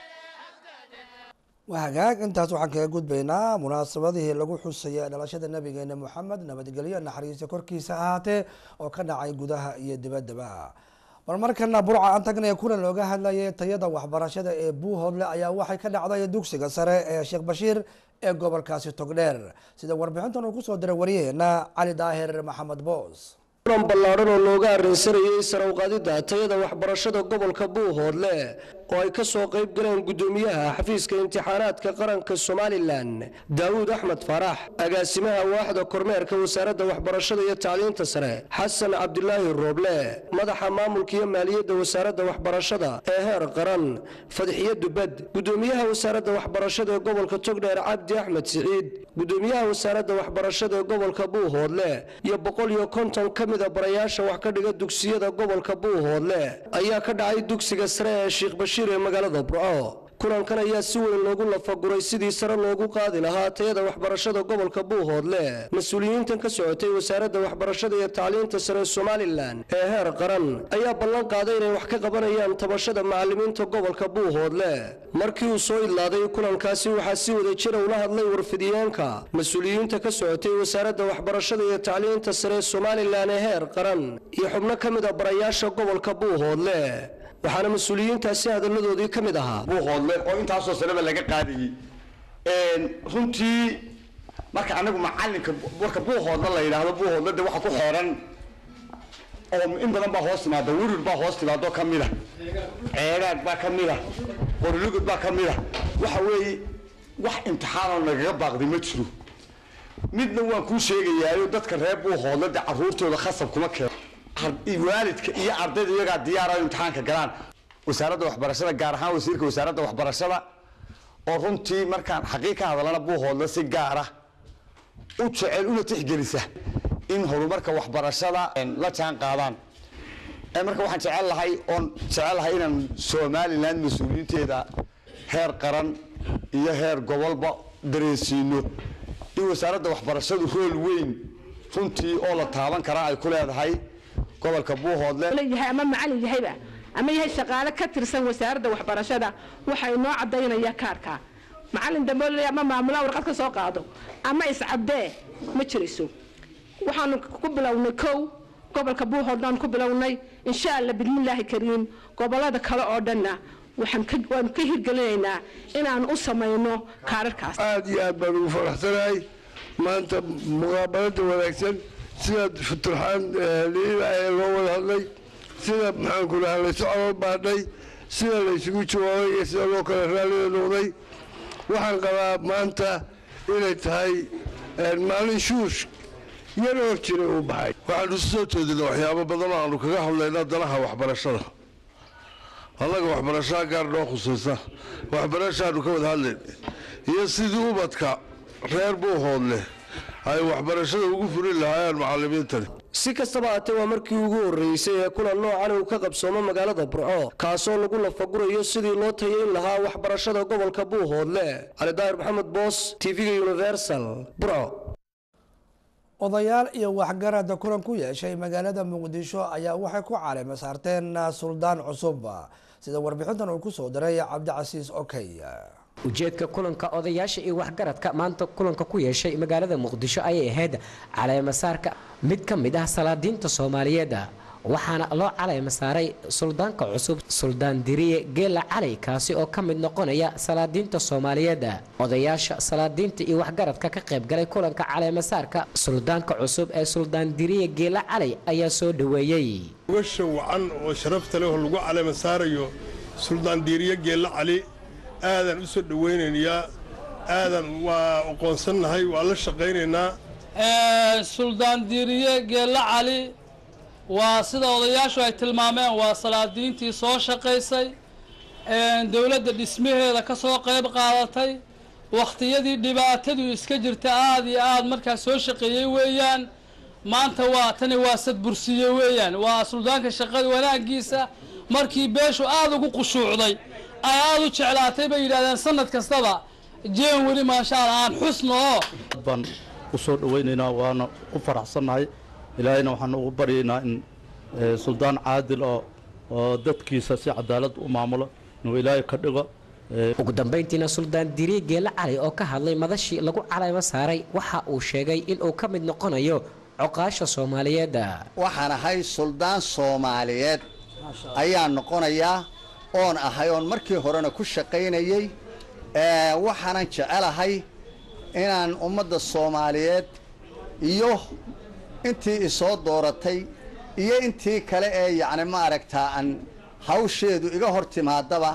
waa hagaag intaas waxaan kaga gudbaynaa munaasabadihii lagu xusaya dhalashada nabigeena moxamed nabadgelyo naxariista korkiisa ahaatee oo ka dhacay gudaha iyo dibaddaba bal markana burca aan tagnay kulan looga hadlayay tayada waxbarashada ee buuhoodle ayaa waxay ka dhacday dugsiga sare ee sheekh bashiir ee gobolkaasi togdheer sida warbixintan uu kusoo diray wariyaheena cali daahir maxamed boos kulan ballaadhan oo looga arrinsanayay sare uqaadidda tayada waxbarashada gobolka buuhoodle oo ay ka soo qayb galeen gudoomiyaha xafiiska imtixaanaadka qaranka somalilan daawuud axmed faarax agaasimaha waaxda kormeerka wasaaradda waxbarashada iyo tacliinta sare xasan cabdilaahi rooble madaxa maamulka iyo maaliyadda wasaaradda waxbarashada ee heer qaran fadxiye dubad gudoomiyaha wasaaradda waxbarashada ee gobolka togdheer cabdi axmed siciid gudoomiyaha wasaaradda waxbarashada ee gobolka buuhoodle iyo boqol iyo konton ka mida barayaasha wax ka dhiga dugsiyada gobolka buuhoodle ayaa ka dhacay dugsiga sare ee sheekh bashiir ee magaalada burco kulankan ayaa si weyn loogu lafaguray sidii sare loogu qaadi lahaa tayada waxbarashada gobolka buuhoodle mas-uuliyiintan ka socotay wasaaradda waxbarashada iyo tacliinta sare ee somalilan ee heer qaran ayaa ballan qaaday inay wax ka qabanayaan tabashada macalimiinta gobolka buuhoodle markii uu soo idlaaday kulankaasi waxaa si wada jira ula hadlay warfidiyeenka mas-uuliyiinta ka socotay wasaaradda waxbarashada iyo tacliinta sare ee somalilan ee heer qaran iyo xubno ka mid a barayaasha gobolka buuhoodle waxaana mas-uuliyiintaasi hadalladoodii ka mid ahaa buuhoodle oo intaasoo sanaba laga qaadayey runtii marka anagu macalinka marka buuhoodle la yidhaahdo buuhoodle de waxa ku xeeran oo in badan baa hoos timaada wurir baa hoos timaado ka mida ceegaag baa ka mida qorilugud baa ka mida waxa weeye wax imtixaanoo nagaga baaqday ma jiro midna waan kuu sheegayaayo dadka reer buuhoodle de caruurtooda khasab kuma keeno waalidka iyo ardayda iyagaa diyaara imtixaanka galaan wasaaradda waxbarashada gaar ahaan wasiirka wasaaradda waxbarashada oo runtii markaan xaqiiq ka hadalana buuhoodle si gaara u jecel una tixgelisa in horumarka waxbarashada la jaan qaadaan marka waxaan jecel lahay oon jecel lahay inaan somaliland mas-uuliyiinteeda heer qaran iyo heer gobolba dareensiino in wasaaradda waxbarashadu rool weyn runtii oo la taaban karaa ay ku leedahay gobolka buuhoodle yahay ama macalin yahayba ama yahay shaqaale ka tirsan wasaaradda waxbarashada waxa inoo cadaynaya kaarka macalin dambe oo ama maamulaha warqad ka soo qaado ama iscabdee ma jirayso waxaanu ku bilownay kow gobolka buuhoodlaan ku bilownay insha alla bidmillaahi kariim gobolada kale oo dhanna waxaan waanu ka hirgelinaynaa inaan u samayno kaararkaas aad iyo aad baan ugu faraxsanahay maanta muqaabalada wanaagsan sida futurxaan liila ee loo wada hadlay sida maxaanku dhaha laysu calool baadhay sida laysugu jawaabay iyo sida loo kala raallida noqday waxaan qabaa maanta inay tahay maalin shuush yar hor jiray uu baxay waxaanu isu soo jeedina waxyaabo badan oo aanu kaga hadlayna danaha waxbarashada annaga waxbarashaa gaar noo khusaysa waxbarashaanu ka wada hadlayn iyo sidii ubadka reer buuhoodleh ay waxbarashada ugu furin lahaayeen macalimiintani si kastaba haatee waa markii ugu horreysay ee kulan noocan uu ka qabsoomo magaalada burco kaasoo lagu lafagurayo sidii loo tayayn lahaa waxbarashada gobolka buuhoodle cali daahir maxamed boos tv-ga universal burco odayaal iyo waxgarada kulan ku yeeshay magaalada muqdisho ayaa waxay ku caleema saarteen suldaan cusub sida warbixintan uu kusoo diray cabdicasiis okey ujeedka kulanka odayaasha iyo waxgaradka maanta kulanka ku yeeshay magaalada muqdisho ayay ahayd caleema saarka mid ka mid ah salaadiinta soomaaliyeed waxaana loo caleema saaray suldaanka cusub suldaan diriye geela cali kaasi oo ka mid noqonaya salaadiinta soomaaliyeed odayaasha salaadiinta iyo waxgaradka ka qaybgalay kulanka caleema saarka suldaanka cusub ee suldaan diriye geela cali ayaa soo dhoweeyey ugasha wacan oo sharafta leh oo lagu caleema saarayo suldaan diriye geela cali aadan u soo dhowaynayaa aadan waa aqoonsannahay waa la shaqaynaynaa suldaan diiriye geella cali waa sida odayaashu ay tilmaameen waa salaadiintii soo shaqaysay dowladda dhismaheeda ka soo qayb qaadatay wakhtiyadii dhibaatadu iska jirta aada iyo aada markaa soo shaqeeyey weeyaan maanta waa tani waa sadbursiye weeyaan waa suldaanka shaqada wanaagiisa markii beeshu aada ugu qushuucday ay aada u jeclaatay bay yidhahdeen sanad kastaba jeen weli maasha allah aan xusno oo baan u soo dhowaynaynaa waana ku faraxsannahay ilaahayna waxaan ugu baryaynaa in suldaan caadil oo oo dadkiisa si cadaalad u maamulo inuu ilaahay ka dhigo ugu dambayntiina suldaan diriye geele cali oo ka hadlay madashii lagu caleemo saaray waxa uu sheegay inuu ka mid noqonayo coqaasha soomaaliyeed waxaan ahay suldaan soomaaliyeed ayaa noqonayaa oon ahay oon markii horena ku shaqaynayey waxaanan jecelahay inaan ummadda soomaaliyeed iyo intii isoo dooratay iyo intii kale ee yacni ma aragtaa aan hawsheedu iga hor timaadaba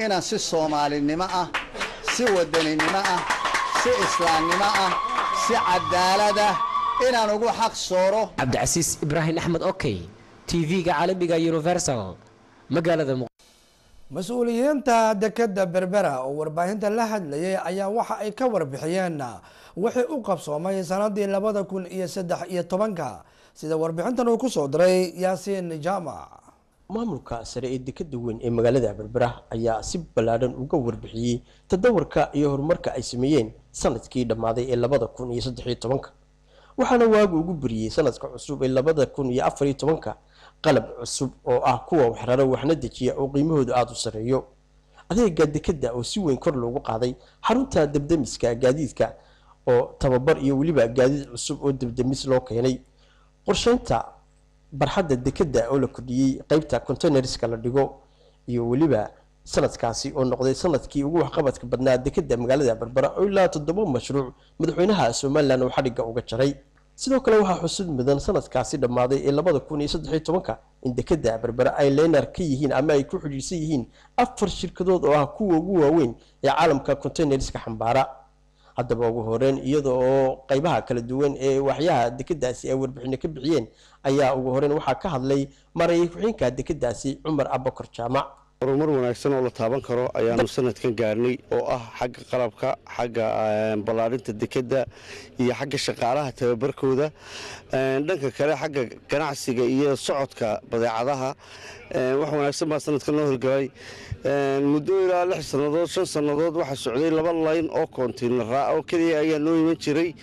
inaan si soomaalinimo ah si wadaninimo ah si islaamnimo ah si cadaalad ah inaan ugu xaq sooro cabdicasiis ibraahim axmed okey tv-ga caalamiga universal magaalada mas-uuliyiinta dekeda berbera oo warbaahinta la hadlayay ayaa waxa ay ka warbixiyeen wixii u qabsoomay sanadii labada kun iyo saddex iyo tobanka sida warbixintan uu kusoo diray yaasiin jaamac maamulka sare ee dekeda weyn ee magaalada berbera ayaa si ballaadhan uga warbixiyey tadawarka iyo horumarka ay sameeyeen sanadkii dhammaaday ee labada kun iyo saddexiyo tobanka waxaana waagu ugu beriyey sanadka cusub ee labada kun iyo afariyo tobanka qalab cusub oo ah kuwa waxraro waxna dejiya oo qiimahoodu aada u sarreeyo adeega dekeda oo si weyn kor loogu qaaday xarunta debdemiska gaadiidka oo tababar iyo weliba gaadiid cusub oo debdemis loo keenay qorsheynta barxadda dekeda oo la kordhiyey qeybta containerska la dhigo iyo weliba sanadkaasi oo noqday sanadkii ugu waxqabadka badnaa dekeda magaalada berbera oo ilaa toddoba mashruuc madaxweynaha somalilan oo xadhigga uga jaray sidoo kale waxaa xusud mudan sanadkaasi dhammaaday ee labada kun iyo saddexiyo tobanka in dekeda berbera ay leynar ka yihiin ama ay ku xidhiirsan yihiin afar shirkadood oo ah kuwa ugu waaweyn ee caalamka containerska xambaara haddaba ugu horeyn iyada oo qeybaha kala duwan ee waxyaha dekedaasi ay warbixino ka bixiyeen ayaa ugu horeyn waxaa ka hadlay marayay ku-xigeenka dekedaasi cumar abakar jaamac horumar wanaagsan oo la taaban karo ayaanu sanadkan gaarnay oo ah xagga qalabka xagga ballaarinta dekeda iyo xagga shaqaalaha tababarkooda dhanka kale xagga ganacsiga iyo socodka badeecadaha wax wanaagsan baa sanadkan loo horgalay muddo ilaa lix sannadood shan sannadood waxaa socday laba layn oo kontiinara oo keliya ayaa noo iman jiray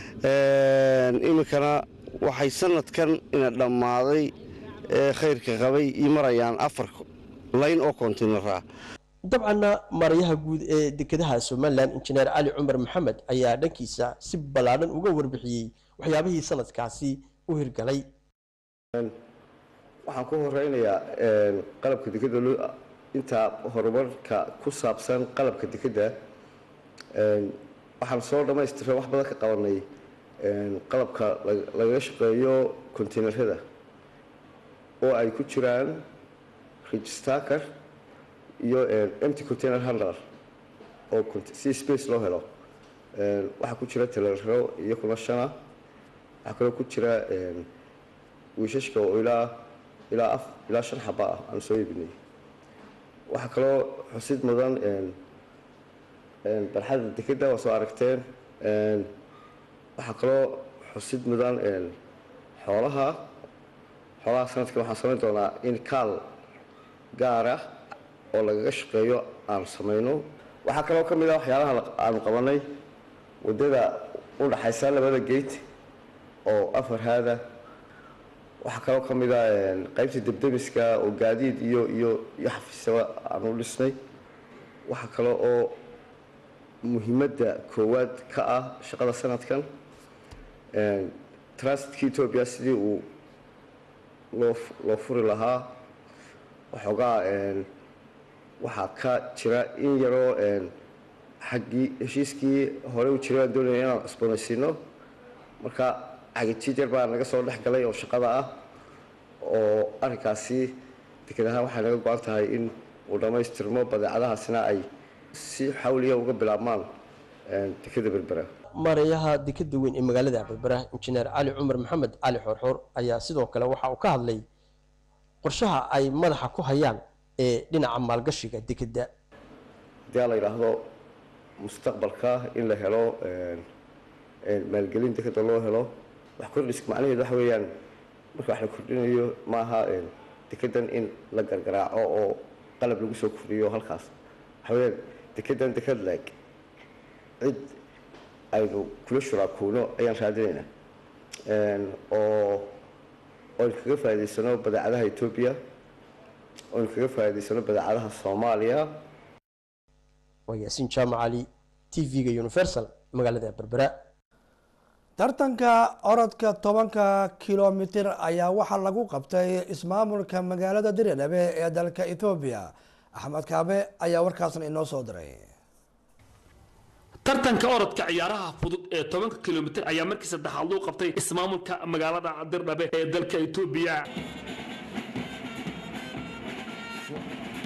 iminkana waxay sanadkan ina dhammaaday khayrka qabay io marayaan afar layn oo kontiinara dabcanna maarayaha guud ee dekedaha somalilan injineer cali cumar maxamed ayaa dhankiisa si ballaadhan uga warbixiyey waxyaabihii sanadkaasi u hirgalay waxaan ku horeynayaa qalabka dekeda intaa horumarka ku saabsan qalabka dekeda waxaan soo dhammaystiray wax badan ka qabanay qalabka lagaga shaqeeyo kontiinarada oo ay ku jiraan registaker iyo empty container handler oo si space loo helo waxaa ku jira talerro iyo kuna shana waxaa kaloo ku jira wiishashka oo ilaa ilaa af ilaa shan xaba ah aan soo iibinay waxaa kaloo xusid mudan barxadda dekeda waa soo aragteen waxaa kaloo xusid mudan xoolaha xoolaha sanadkan waxaan samayn doonaa in kaal gaar ah oo lagaga shaqeeyo aanu samayno waxaa kaloo ka mid ah waxyaalaha aanu qabanay waddada u dhaxaysa labada gate oo afar haada waxaa kaloo ka mid ah qaybta debdemiska oo gaadiid iyo iyo iyo xafiisaba aanu dhisnay waxaa kale oo muhiimadda koowaad ka ah shaqada sanadkan transitka etoobiya sidii uu loo loo furi lahaa waxoogaa waxaa ka jira in yaroo xaggii heshiiskii hore u jiray aan doonaya inaan cusboonaysiino marka xagijijar baa naga soo dhex galay oo shaqada ah oo arrinkaasi deked ahaan waxay naga go-an tahay in uu dhammaystirmo badeecadahaasina ay si xawliya uga bilaabmaan dekeda berbera maarayaha dekeda weyn ee magaalada berbera injineer cali cumar maxamed cali xoorxoor ayaa sidoo kale waxa uu ka hadlay qorshaha ay madaxa ku hayaan ee dhinaca maalgashiga dekeda haddii la yidhaahdo mustaqbalka in la helo maalgelin dekeda loo helo wax kordhiska macnaheedu waxa weeyaan marka wax la kordhinayo maaha dekedan in la gargaraaco oo qalab lagu soo kordhiyo halkaas waxa weeyaan dekedan deked leeg cid aynu kula shuraakuuno ayaan raadinaynaa oo oynu kaga faa'idaysano badeecadaha etoobiya oynu kaga faa'idaysano badeecadaha soomaaliya waa yaasiin jaamac cali t v-ga universal magaalada berbera tartanka orodka tobanka kilomitir ayaa waxaa lagu qabtay ismaamulka magaalada diridhabe ee dalka ethoobiya axmed kaabe ayaa warkaasna inoo soo diray tartanka orodka ciyaaraha fudud ee tobanka kilomitir ayaa markii saddexaad loo qabtay ismaamulka magaalada dirdhabe ee dalka etoobiya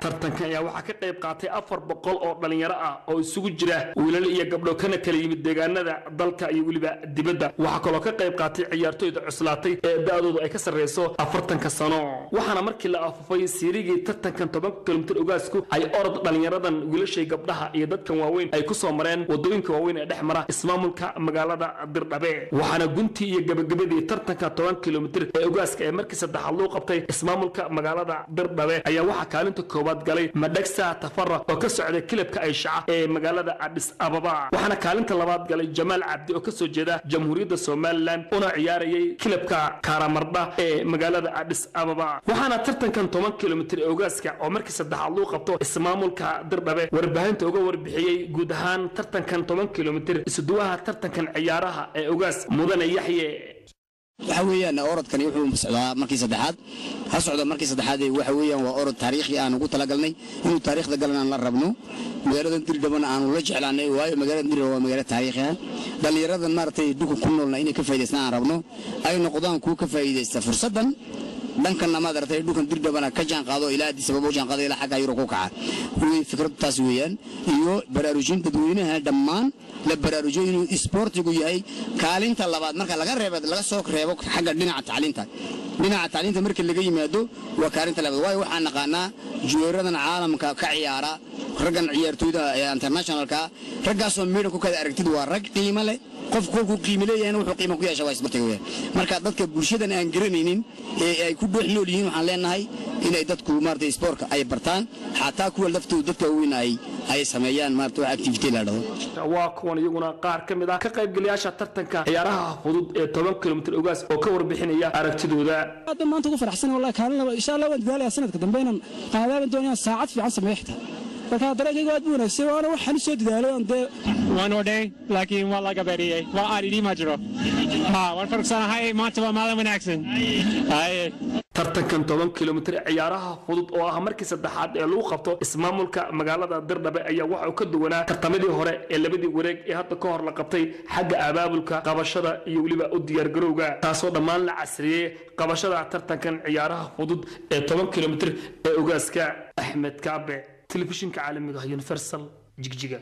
tartankan ayaa waxaa ka qayb qaatay afar boqol oo dhalinyaro ah oo isugu jira wiilal iyo gabdho kana kala yimid deegaanada dalka iyo weliba dibadda waxaa kaloo ka qayb qaatay ciyaartoyda cuslaatay ee da-doodu ay ka sarreyso afartanka sano waxaana markii la afufay siirigii tartankan tobanka kilomitir ogaasku ay orod dhalinyaradan wiilashay gabdhaha iyo dadkan waaweyn ay ku soo mareen wadooyinka waaweyn ee dhex mara ismaamulka magaalada dirdhabe waxaana guntii iyo gabagabadii tartanka toban kilomitir ee ogaaska ee markii saddexaad loo qabtay ismaamulka magaalada dirdhabe ayaa waxaa kaalinta koowaad galay madhagsa tafara oo ka socday kilabka ayshaca ee magaalada adhis ababa waxaana kaalinta labaad galay jamaal cabdi oo kasoo jeeda jamhuuriyadda somalilan una ciyaarayay kilabka karamardha ee magaalada adhis ababa waxaana tartankan toban kilomitir ee ogaaska oo markii saddexaad loo qabto ismaamulka dirdhabe warbaahinta uga warbixiyey guud ahaan tartankan toban kilomitir isuduwaha tartankan ciyaaraha ee ogaas mudane yaxye waxa weeyaan orodkani wuxuu socdaa markii saddexaad ha socda markii saddexaad waxa weeyaan waa orod taariikhi aan ugu talagalnay inuu taariikhda galan aan la rabno magaaladan dirdhabana aanu la jeclaanay waayo magaalada dirdhaba waa magaalo taariikhi ah dhallinyaradan maaragtay dhulka ku noolna inay ka faa'idaystaan aan rabno ay noqdaan kuwa ka faa'iidaysta fursaddan dhankanna maad aragtay dhulkan dirdhabana ka jaan qaado ilaa addis ababa u jaan qaado ilaa xagga yuro ku kaca fikraddu taas weeyaan iyo baraarujin dadweynaha dhammaan la baraarujiyo inuu isboortigu yahay kaalinta labaad marka laga reebo laga soo reebo xagga dhinaca tacliinta dhinaca tacliinta marka laga yimaado waa kaalinta labaad waayo waxaan naqaanaa juweeradan caalamka ka ciyaara raggan ciyaartooyda ee internationalka raggaasoo meedhan ku kada aragtid waa rag qiimo leh qof kolkuu qiimo leeyahayna wuxuu qiimo ku yeesha waa isbartiga weeyaan marka dadka bulshadan aan garanaynin ee ay ku dhex nool yihiin waxaan leenahay inay dadku maaragtay isboortka ay bartaan xataa kuwa laftooda dadka weyn ay ay sameeyaan maaragtay wax activity la dhahdo waa kuwan iyaguna qaar ka mid ah ka qaybgalayaasha tartanka ciyaaraha fudud ee toban kilomitir ogaas oo ka warbixinaya aragtidooda aad baan maanta ugu faraxsan wallahi kaalin laba insha Allah waan dadaalayaa sanadka dambe inaan qaadaaban doonaya saacad fiican sameeyo xitaa marka dareenkayga aad buu wanaagsan waana waxaan soo dadaalay aan dee waan odhay laakiin waa laga beriyey waa aadhidii ma jiro ha waan farugsanahay maanta waa maalin wanaagsan haye tartankan toban kilomitir ciyaaraha fudud oo ah markii saddexaad ee lagu qabto ismaamulka magaalada dirdhabe ayaa waxa uu ka duwanaa tartamadii hore ee labadii wareeg ee hadda ka hor la qabtay xagga abaabulka qabashada iyo weliba u diyaargarowga taasoo dhammaan la casriyey qabashada tartankan ciyaaraha fudud ee toban kilomitir ee ogaaska axmed kaabe telefishinka caalamiga ah universal jigjiga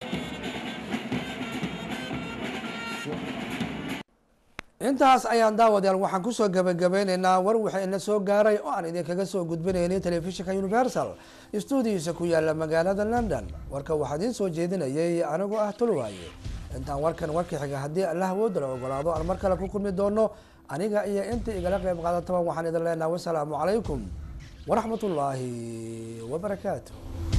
intaas ayaan daawadayaal waxaan kusoo gabagabeyneynaa war waxaa ina soo gaaray oo aan idinkaga soo gudbinaynay telefishinka universal stuudiyiisa ku yaala magaalada london warka waxaa idiin soo jeedinayay anigoo ah tulwaaye intaan warkan warka xiga haddii allah awooda la ogolaado aan mar kale ku kulmi doono aniga iyo inta igala qeyb qaadataba waxaan idin leenaha wasalaamu calaykum waraxmat ullaahi wabarakaatu